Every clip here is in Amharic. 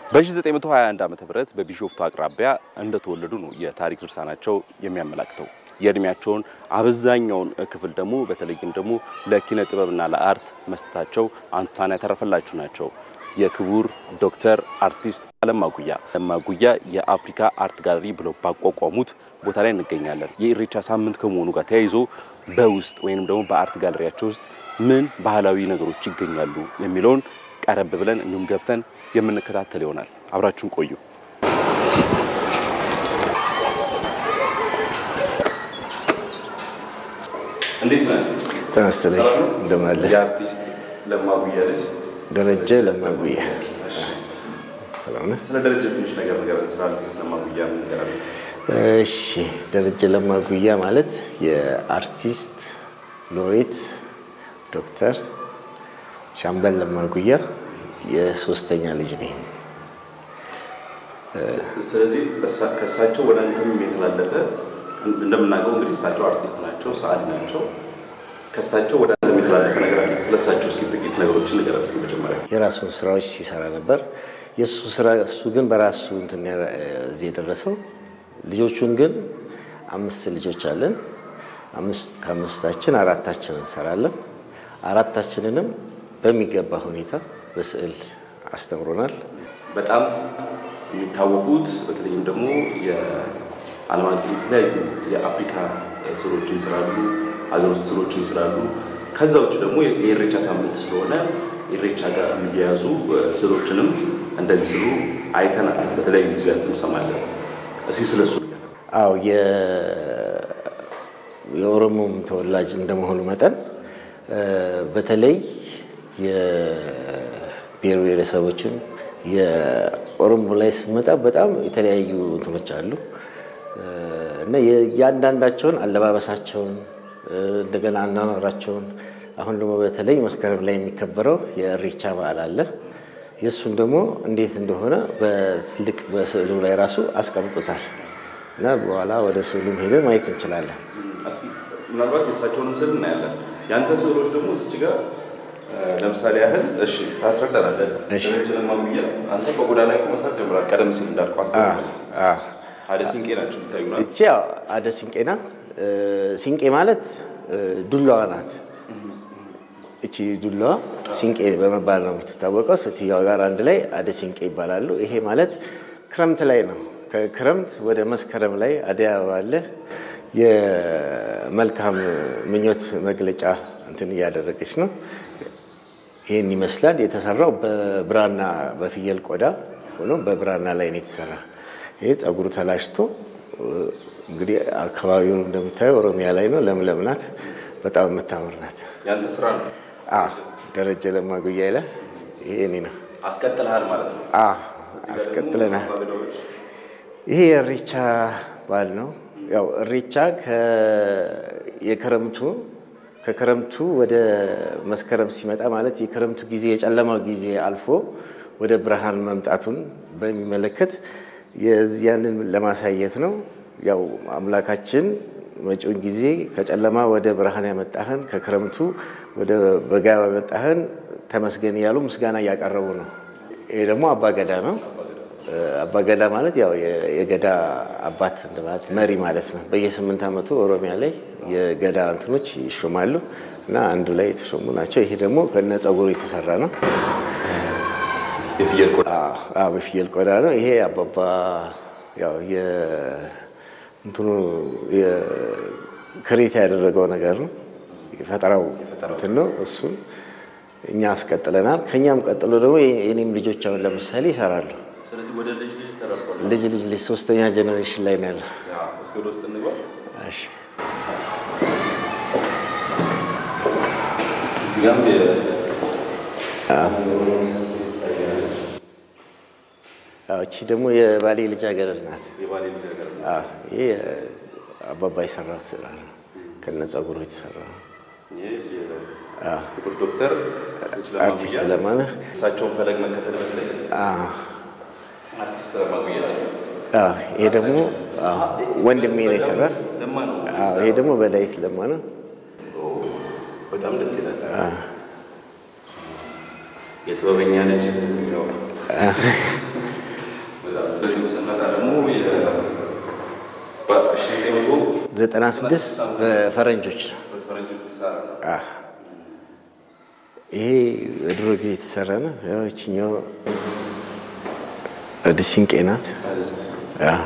በ1921 ዓ ም በቢሾፍቱ አቅራቢያ እንደተወለዱ ነው የታሪክ ድርሳናቸው የሚያመላክተው። የእድሜያቸውን አብዛኛውን ክፍል ደግሞ በተለይም ደግሞ ለኪነ ጥበብና ለአርት መስጠታቸው አንቱታን ያተረፈላቸው ናቸው። የክቡር ዶክተር አርቲስት አለማ ጉያ አለማ ጉያ የአፍሪካ አርት ጋለሪ ብለው ባቋቋሙት ቦታ ላይ እንገኛለን። የኢሬቻ ሳምንት ከመሆኑ ጋር ተያይዞ በውስጥ ወይም ደግሞ በአርት ጋለሪያቸው ውስጥ ምን ባህላዊ ነገሮች ይገኛሉ የሚለውን ቀረብ ብለን እንዲሁም ገብተን የምንከታተል ይሆናል። አብራችሁን ቆዩ። እንዴት ነህ? ተመስለኝ እንደምን አለ የአርቲስት ለማ ጉያ ልጅ ደረጀ ለማጉያ ሰላም ነህ? ስለ ደረጀ ትንሽ ነገር ነገር ስለ አርቲስት ለማ ጉያ ምን ነገር አለ? እሺ ደረጀ ለማጉያ ማለት የአርቲስት ሎሬት ዶክተር ሻምበል ለማጉያ የሶስተኛ ልጅ ነኝ። ስለዚህ እሳ- ከእሳቸው ወደ አንተም የተላለፈ እንደምናውቀው እንግዲህ እሳቸው አርቲስት ናቸው፣ ሰዓሊ ናቸው። ከእሳቸው ወደ አንተም የተላለፈ ነገር አለ። ስለ እሳቸው እስኪ ጥቂት ነገሮችን ንገረን እስኪ መጀመሪያ። የራሱን ስራዎች ሲሰራ ነበር። የእሱ ስራ እሱ ግን በራሱ እንትን ያ- እዚህ የደረሰው ልጆቹን ግን አምስት ልጆች አለን። አምስት ከአምስታችን አራታችን እንሰራለን። አራታችንንም በሚገባ ሁኔታ በስዕል አስተምሮናል። በጣም የሚታወቁት በተለይም ደግሞ የዓለም አቀፍ የተለያዩ የአፍሪካ ስዕሎችን ይስራሉ፣ ሀገር ውስጥ ስዕሎችን ይስራሉ። ከዛ ውጭ ደግሞ የኢሬቻ ሳምንት ስለሆነ ኢሬቻ ጋር የሚያያዙ ስዕሎችንም እንደሚስሉ አይተናል። በተለያዩ ጊዜያት እንሰማለን። እስኪ ስለሱ አው የኦሮሞም ተወላጅ እንደመሆኑ መጠን እ በተለይ የብሔር ብሔረሰቦችን የኦሮሞ ላይ ስንመጣ በጣም የተለያዩ እንትኖች አሉ እ እና የእያንዳንዳቸውን አለባበሳቸውን እ እንደገና አኗኗራቸውን አሁን ደግሞ በተለይ መስከረም ላይ የሚከበረው የእሬቻ በዓል አለ። የእሱን ደግሞ እንዴት እንደሆነ በትልቅ በስዕሉ ላይ ራሱ አስቀምጦታል እና በኋላ ወደ ስዕሉም ሄደን ማየት እንችላለን። እስኪ ምናልባት የእሳቸውንም ስዕል እናያለን። የአንተ ስዕሎች ደግሞ እዚች ጋር እ ለምሳሌ ያህል እሺ ታስረዳናለህ። እሺ። ደረጀ ለማጉያ አንተ በጎዳና ላይ መሳት ጀምራል። ቀደም ሲል እንዳልኩህ አስተምረህ አ አደ ሲንቄ ናቸው የሚታዩናል። እቺ ያው አደ ሲንቄ ናት። እ ሲንቄ ማለት እ ዱላዋ ናት። እቺ ዱላዋ ሲንቄ በመባል ነው የምትታወቀው። ሴትዮዋ ጋር አንድ ላይ አደ ሲንቄ ይባላሉ። ይሄ ማለት ክረምት ላይ ነው። ከክረምት ወደ መስከረም ላይ አደይ አበባ አለ። የመልካም ምኞት መግለጫ እንትን እያደረገች ነው። ይህን ይመስላል። የተሰራው በብራና በፍየል ቆዳ ሆኖ በብራና ላይ ነው የተሰራ። ይሄ ጸጉሩ ተላጭቶ እንግዲህ አካባቢውን እንደምታየው ኦሮሚያ ላይ ነው። ለምለም ናት። በጣም የምታምር ናት። ያንተ ስራ ነው አ ደረጀ ለማጉያ ይላል። ይሄ እኔ ነው። አስቀጥልሃል ማለት ነው። አ አስቀጥለናል። አበዳዎች ይሄ የእሬቻ በዓል ነው። ያው እሬቻ የክረምቱ ከክረምቱ ወደ መስከረም ሲመጣ ማለት የክረምቱ ጊዜ የጨለማው ጊዜ አልፎ ወደ ብርሃን መምጣቱን በሚመለከት የዚያንን ለማሳየት ነው። ያው አምላካችን መጪውን ጊዜ ከጨለማ ወደ ብርሃን ያመጣህን ከክረምቱ ወደ በጋ ያመጣህን ተመስገን እያሉ ምስጋና እያቀረቡ ነው። ይሄ ደግሞ አባገዳ ነው። አባገዳ ማለት ያው የገዳ አባት እንደማለት መሪ ማለት ነው። በየስምንት ዓመቱ ኦሮሚያ ላይ የገዳ እንትኖች ይሾማሉ እና አንዱ ላይ የተሾሙ ናቸው። ይሄ ደግሞ ከነ ጸጉሩ የተሰራ ነው። የፍየል ቆዳ አዎ በፍየል ቆዳ ነው። ይሄ አባባ ያው እንትኑ ክሬት ያደረገው ነገር ነው። የፈጠራው እንትን ነው። እሱን እኛ አስቀጥለናል። ከኛም ቀጥሎ ደግሞ የኔም ልጆች አሁን ለምሳሌ ይሰራሉ። ስለዚህ ወደ ልጅ ልጅ ተረፏል። ልጅ ልጅ ልጅ ሶስተኛ ጀኔሬሽን ላይ ነው ያለው። እስከ ወደ ውስጥ እንግባ። እሺ እዚህ ጋርም የ- አዎ፣ እቺ ደግሞ የባሌ ልጃገረድ ናት። የባሌ ልጅ ሀገር ነው። አዎ፣ ይሄ አባባ የሰራው ስራ ነው። ከነ ጸጉሩ የተሰራ ነው። ይህ የክቡር ዶክተር አርቲስት አርቲስት ለማጉያ ለማነ እሳቸውን ፈለግ መከተል በተለይ አዎ፣ አርቲስት ለማጉያ ናቸው። አዎ፣ ይሄ ደግሞ አዎ፣ ወንድሜ ነው የሰራ። ለማ ነው። አዎ፣ ይሄ ደግሞ በዳዊት ለማ ነው። በጣም ደስ ይላል። የጥበበኛ ልጅ ነው። ወደዚህ ስንመጣ ደግሞ ዘጠና ስድስት በፈረንጆች አዎ። ይሄ በድሮ ጊዜ የተሰራ ነው። ያው ይችኛው ወደ ሲንቄ ናት። አዎ።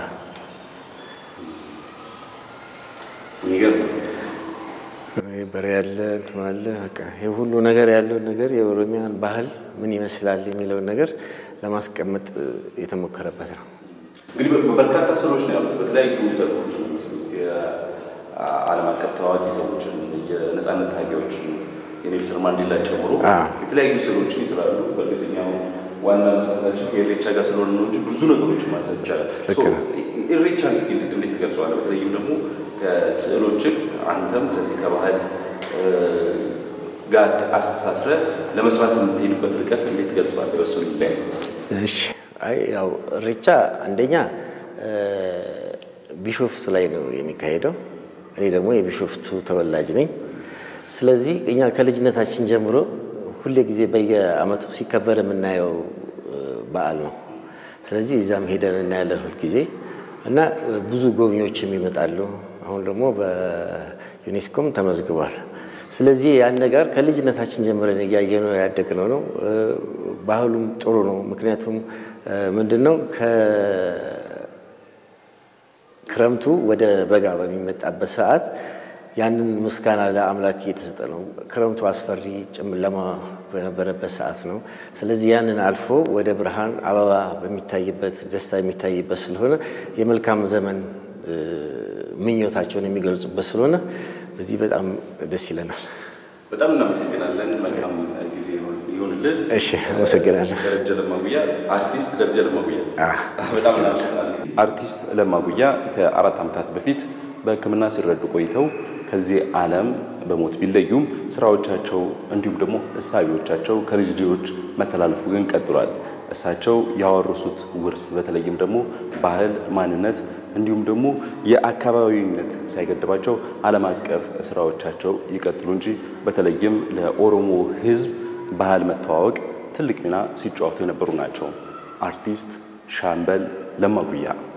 ይሄ በሬ ያለ እንትን አለ። በቃ ይሄ ሁሉ ነገር ያለው ነገር የኦሮሚያን ባህል ምን ይመስላል የሚለውን ነገር ለማስቀመጥ የተሞከረበት ነው። እንግዲህ በርካታ ስራዎች ነው ያሉት። በተለያዩ ዘርፎች ነው የሚመስሉት። የዓለም አቀፍ ታዋቂ ሰዎችን፣ የነጻነት ታጋዮችን የኔልሰን ማንዴላ ጨምሮ አዎ። የተለያዩ ስዕሎችን ይስላሉ። በእርግጠኛው ዋና መሰረታችን ከኢሬቻ ጋር ስለሆነ ነው እንጂ ብዙ ነገሮችን ማንሳት ይቻላል። ልክ ሶ ነው። ኢሬቻን እስኪ እንዴት ትገልጸዋለህ? በተለይም ደግሞ ከስዕሎችህ አንተም ከዚህ ከባህል እ፣ ጋር አስተሳስረ ለመስራት የምትሄድበት ርቀት እንዴት ትገልጸዋለህ? በሱ ላይ እሺ አይ ያው ኢሬቻ አንደኛ እ፣ ቢሾፍቱ ላይ ነው የሚካሄደው። እኔ ደግሞ የቢሾፍቱ ተወላጅ ነኝ። ስለዚህ እኛ ከልጅነታችን ጀምሮ ሁሌ ጊዜ በየዓመቱ ሲከበር የምናየው እ፣ በዓል ነው። ስለዚህ እዛም ሄደን እናያለን ሁል ጊዜ እና እ፣ ብዙ ጎብኚዎችም ይመጣሉ። አሁን ደግሞ በዩኔስኮም ተመዝግቧል። ስለዚህ ያን ነገር ከልጅነታችን ጀምረን እያየነው ያደግነው ነው። እ፣ ባህሉም ጥሩ ነው። ምክንያቱም እ፣ ምንድን ነው ከክረምቱ ወደ በጋ በሚመጣበት ሰዓት ያንን ምስጋና ለአምላክ እየተሰጠ ነው። ክረምቱ አስፈሪ ጨለማ በነበረበት ሰዓት ነው። ስለዚህ ያንን አልፎ ወደ ብርሃን አበባ በሚታይበት ደስታ የሚታይበት ስለሆነ የመልካም ዘመን እ፣ ምኞታቸውን የሚገልጹበት ስለሆነ በዚህ በጣም ደስ ይለናል። በጣም እናመሰግናለን። መልካም ጊዜ ይሆንልን። እሺ፣ አመሰግናለሁ። ደረጀ ለማጉያ አርቲስት ደረጀ ለማጉያ አዎ። በጣም እናመሰግናለን። አርቲስት ለማጉያ ከአራት ዓመታት በፊት በሕክምና ሲረዱ ቆይተው ከዚህ ዓለም በሞት ቢለዩም ስራዎቻቸው እንዲሁም ደግሞ እሳቢዎቻቸው ከልጅ ልጆች መተላለፉ ግን ቀጥሏል። እሳቸው ያወረሱት ውርስ በተለይም ደግሞ ባህል፣ ማንነት እንዲሁም ደግሞ የአካባቢነት ሳይገድባቸው ዓለም አቀፍ ስራዎቻቸው ይቀጥሉ እንጂ በተለይም ለኦሮሞ ሕዝብ ባህል መተዋወቅ ትልቅ ሚና ሲጫወቱ የነበሩ ናቸው። አርቲስት ሻምበል ለማ ጉያ